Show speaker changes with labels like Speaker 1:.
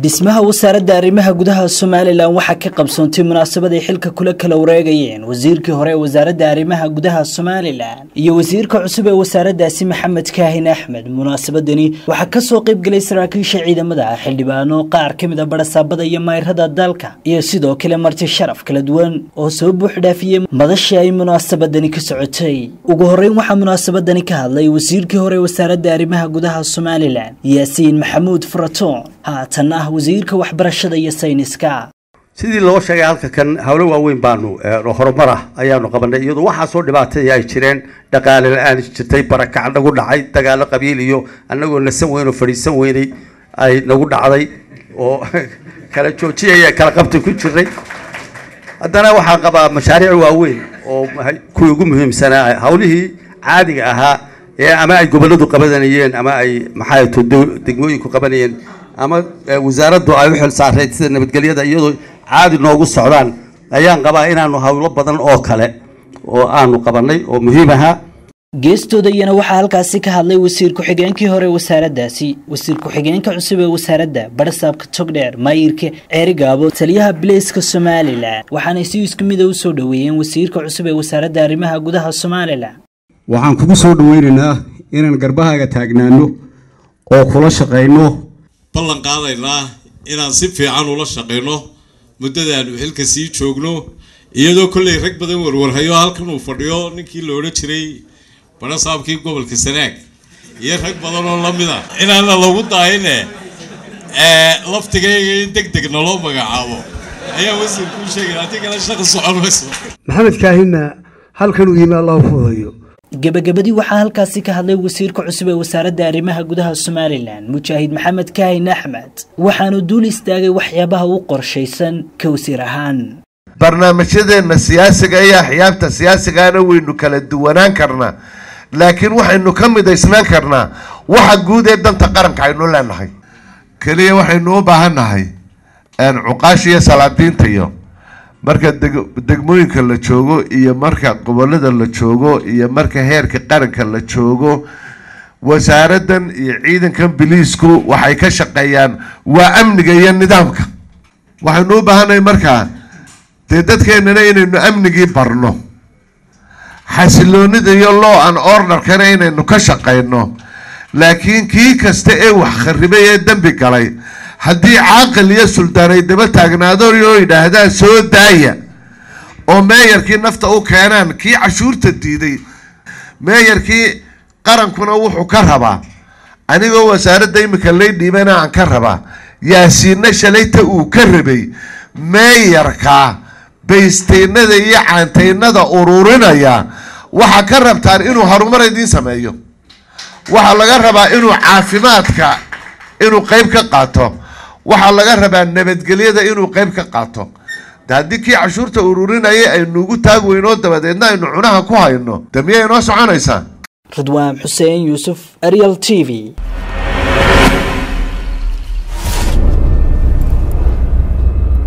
Speaker 1: dhismaha wasaaradda arrimaha gudaha somalilan waxaa ka qabsoontay munaasabad ay xilka kula kala wareegayeen wasiirkii hore ee wasaaradda arrimaha gudaha somalilan iyo wasiirka cusub ee wasaaraddaasi maxamed kaahin axmed munaasabadani waxaa kasoo qaybgelay saraakiisha ciidamada xildhibaano qaar ka mid a barasaabada iyo mayrada dalka iyo sidoo kale marti sharaf kala duwan oo soo buux dhaafiyey madashii ay munaasabadani ka socotay ugu horreyn waxaa munaasabadani ka hadlay wasiirkii hore ee wasaaradda arrimaha gudaha somalilan yaasiin maxamuud furatoon haatan ah wasiirka waxbarashada iyo sayniska
Speaker 2: sidii loo sheegay halka kan howlo waaweyn baanu horumar ah ayaanu qabanay iyadoo waxaasoo dhibaataya ay jireen dhaqaale la-aan jirtay barakac nagu dhacay dagaalo qabiil iyo anagoo nasan weyn oo fadhiisan weynay ay nagu dhacday oo kala joojiyaya kala qabta ku jiray haddana waxaan qabaa mashaariic waaweyn oo kuwii ugu muhiimsanaa hawlihii caadiga ahaa ee ama ay goboladu qabanayeen ama ay maxaa degmooyinku qabanayeen ama wasaaraddu ay u xil saarayd sida nabadgelyada iyadoo caadi noogu socdaan ayaan qabaa inaanu hawlo badan oo kale oo aanu qabanay oo muhiim ahaa
Speaker 1: geestooda iyana waxaa halkaasi ka hadlay wasiir ku-xigeenkii hore wasaaraddaasi wasiir ku-xigeenka cusub ee wasaaradda barasaabka togdheer maayirka ceerigaabo taliyaha bileyska somalilan waxaanay si isku mida u soo dhoweeyeen wasiirka cusub ee wasaaradda arrimaha gudaha somalilan
Speaker 3: waxaan kugu soo dhoweynaynaa inaan garbahaaga taagnaano oo kula shaqayno
Speaker 4: ballan qaadaynaa inaan si fiican ula shaqayno muddadaanu xilka sii joogno iyadoo kolley rag badan warwarhayo halkan uu fadhiyo ninkii la odhan jiray barasaabkii gobolka sanaag iyo rag badan oo lamid a inaana lagu daayine laftigayga in deg deg naloo magacaabo ayaa wasiirkuu sheegay haddii kale shaqa socon mayso
Speaker 5: maxamed kaahinna halkan uu yimi allahu fudayo
Speaker 1: gebagabadii waxaa halkaasi ka hadlay wasiirka cusub ee wasaaradda arrimaha gudaha somalilan mujaahid maxamed kaahin axmed waxaanu duul istaagay waxyaabaha u qorshaysan ka wasiir ahaan
Speaker 6: barnaamijyadeenna siyaasiga iyo axyaabta siyaasigana waynu kala duwanaan karnaa laakiin waxaynu ka midaysnaan karnaa waxa guud ee danta qaranka aynu leenahay keliya waxaynu u baahannahay cuqaash iyo salaadiinta iyo marka degmooyinka la joogo iyo marka gobolada la joogo iyo marka heerka qaranka la joogo wasaaraddan iyo ciidankan biliisku waxay ka shaqeeyaan waa amniga iyo nidaamka waxaynu u baahannahay markaa dee dadkeenana inaynu amnigii barno xasiloonida iyo law an orderkana inaynu ka shaqayno laakiin kii kasta ee wax kharibay ee dembi galay haddii caaqil iyo suldaan ay daba taagnaadon oo yidhaahdaan soo daaya oo meeyarkii nafta u keenaan kii cashuurta diiday meeyarkii qarankuna wuxuu ka rabaa anigoo wasaaradda imika lay dhiibana aan ka rabaa yaasiinna shalayta uu ka rabay meeyarka baysteynada iyo caanteynada ururinaya waxaa ka rabtaan inuu horumar idiin sameeyo waxaa laga rabaa inuu caafimaadka inuu qeyb ka qaato waxaa laga rabaa nabadgelyada inuu qeyb ka qaato de haddii kii cashuurta ururinaya aynuugu taag weynoo dabadeedna aynu cunaha ku hayno de miyay inoo soconaysaa
Speaker 1: ridwaan xuseen yuusuf ariel t v